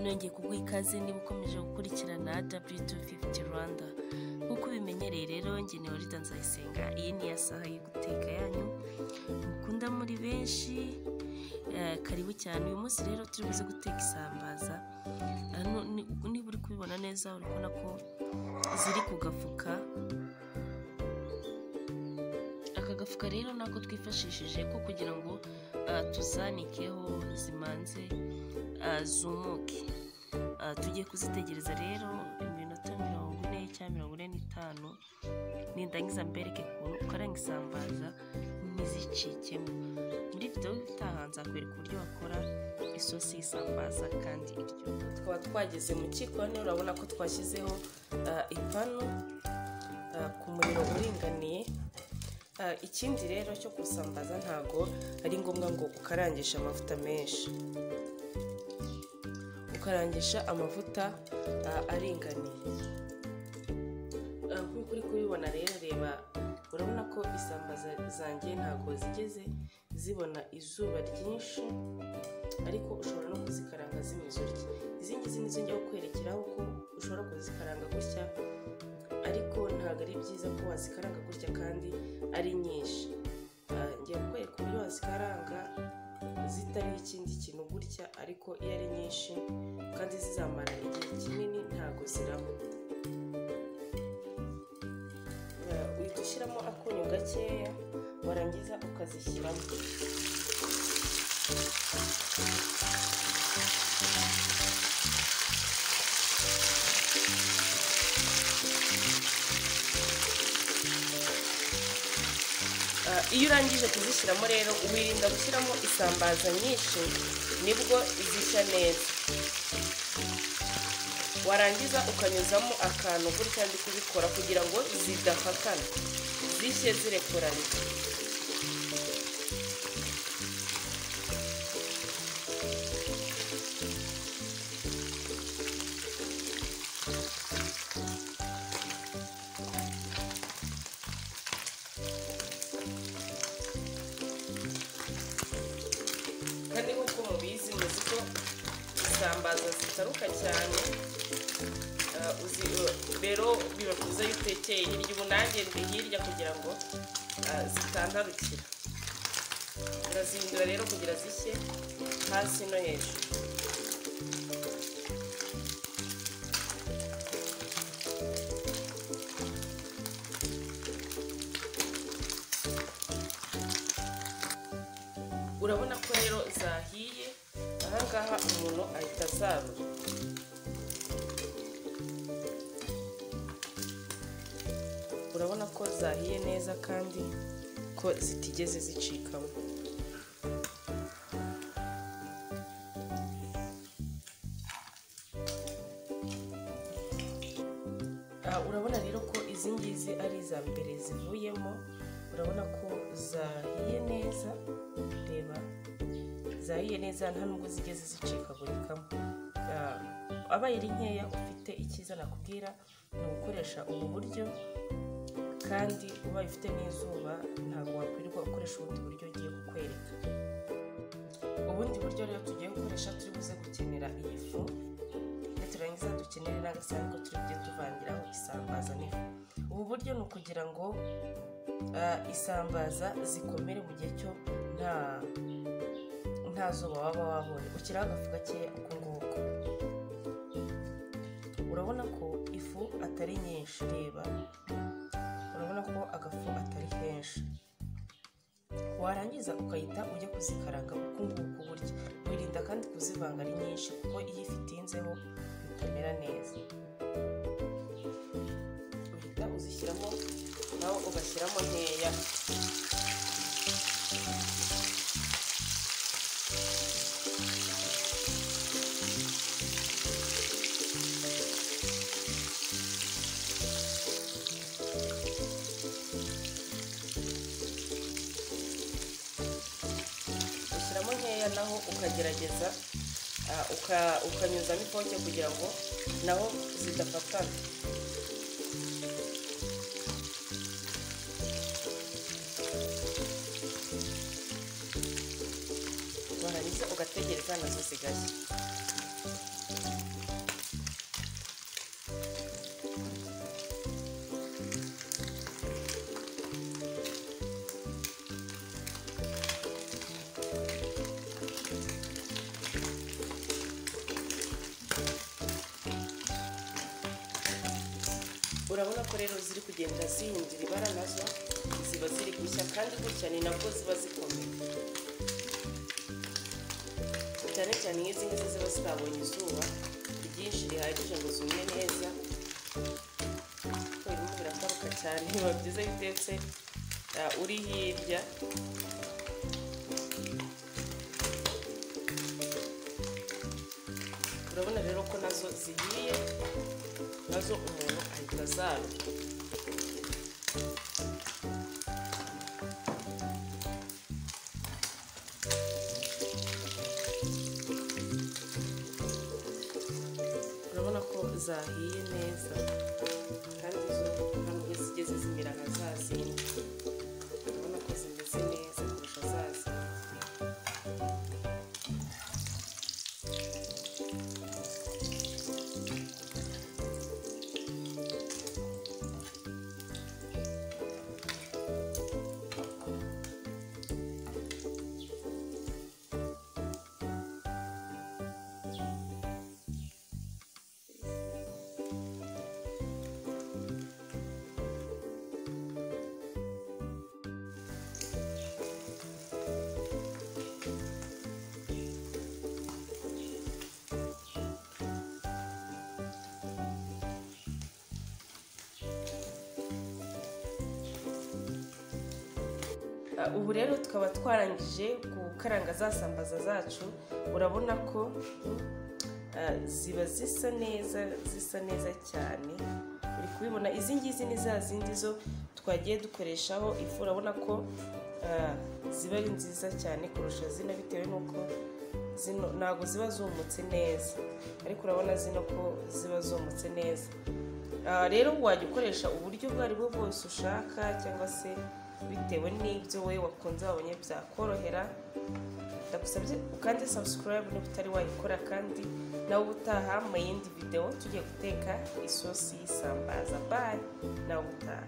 nongeye kuguha ikaze niba ukomeje gukurikirana w250 rwanda nk'uko ubimenyereye rero njye ni warida nzayisenga iyi ni saha yo guteka yanyu mukunda muri benshi eh, karibu cyane uyu munsi rero turi buze guteka isambaza hano ni- niba uri kubibona neza uri kubona ko ziri ku gafuka aka gafuka rero nako twifashishije ko kugira ngo ah, tuzanikeho zimanze ah, zumuke Ah, tugiye kuzitegereza rero iminota mirongo ine cyangwa mirongo ine n'itanu nindangiza mbereke ukuntu ukaranga isambaza ntizicikemo muri videwo itaha nzakwereka uburyo bakora isosi y'isambaza kandi iryoha tukaba twageze mu cyikoni urabona ko twashyizeho ah, ipanu ah, ku muriro uringaniye Ah, ikindi rero cyo kusambaza ntago ari ngombwa ngo ukarangisha amavuta menshi ukarangisha amavuta ah, aringaniye Ah, nk'uko uri kubibona rero reba urabona ko isambaza zanjye ntago zigeze zibona izuba ryinshi ariko ushobora no kuzikaranga zimeze utya izi ngizi nizo njya kukwerekeraho ko ushobora kuzikaranga gutya ariko ntabwo ari byiza ko wazikaranga gutya kandi ari nyinshi Ah, ngiye kukwereka uburyo wazikaranga zitari ikindi kintu gutya ariko iyo ari nyinshi kandi zizamara igihe kinini ntabwo zirama Ah, uhita ushyiramo akunyu gakeya warangiza ukazishyiramo Ah, iyo urangije kuzishyiramo rero wirinda gushyiramo isambaza nyinshi nibwo zishya neza warangiza ukanyuzamo akantu gutya ndi kubikora kugira ngo zidafatana zishye zirekuranye kandi nk'uko mubizi muzi ko isambaza zitaruka cyane Ah, uzi eh, rero biba byiza iyo utekeye hirya ubu nanjye ndi hirya kugira ngo ah, zitandarukira urazihindura rero kugira zishye hasi no hejuru urabona ko rero zahiye ahangaha umuntu ahita azarura urabona ko zahiye neza kandi ko zitigeze zicikamo Ah, urabona rero ko izi ngizi ari iza mbere zivuyemo urabona ko zahiye neza reba zahiye neza nta nubwo zigeze zicikagurikamo Ah, abaye ari nkeya ufite icyiza nakubwira ni ugukoresha ubu buryo kandi ubaye ufite n'izuba ntabwo wakwirirwa ukoresha ubundi buryo ugiye kukwereka ubundi buryo rero tugiye gukoresha turi buze gukenera iyi fu niturangiza dukenere n'agasanduku turi bujye tuvangiraho isambaza n'ifu ubu buryo ni ukugira ngo ah, isambaza zikomere mu gihe cyo nta nta zuba waba wabonye ushyiraho agafu gakeya uku nguku urabona ko ifu atari nyinshi reba urabona ko agafu atari kenshi warangiza ukahita ujya kuzikaranga uku nguku burya wirinda kandi kuzivanga ari nyinshi kuko iyo ifitinzeho bitamera neza uhita uzishyiramo nawe ugashyiramo nkeya ushyiramo nkeya naho ukagerageza ah, uka- ukanyuzamo ipoke kugira ngo naho zidafatana warangiza ugategereza nazo zigashya urabona ko rero ziri kugenda zihingira ibara nazo ziba ziri gushya kandi gutya ni nabwo ziba zikomeye cyane cyane nk'izi ngizi ziba zitabonye izuba ryinshi rihagije ngo zume neza kuko birimo birakaruka cyane biba byiza iyo utetse uh, uri hirya urabona rero ko nazo zihiye nazo umuntu ahita azarura urabona ko zahiye neza kandi zo nta nubwo zigeze zimera nka za zindi urabona ko zimeze neza kurusha za zindi Uh, ubu rero tukaba twarangije gukaranga za sambaza zacu urabona ko uh, ziba zisa neza zisa neza cyane uri kubibona izi ngizi ni za zindi zo twagiye dukoreshaho ifu urabona ko uh, ziba ari nziza cyane kurusha zino bitewe n'uko zino ntabwo ziba zumutse neza ariko urabona zino ko ziba zumutse neza Ah, rero wajya ukoresha uburyo ubwo ari bwo bwose ushaka cyangwa se bitewe n'ibyo wowe wakunze wabonye byakorohera ndagusabye ukande subscribe niba utari wayikora kandi nawe ubutaha mu yindi videwo tugiye guteka isosi y'isambaza bayi nawe ubutaha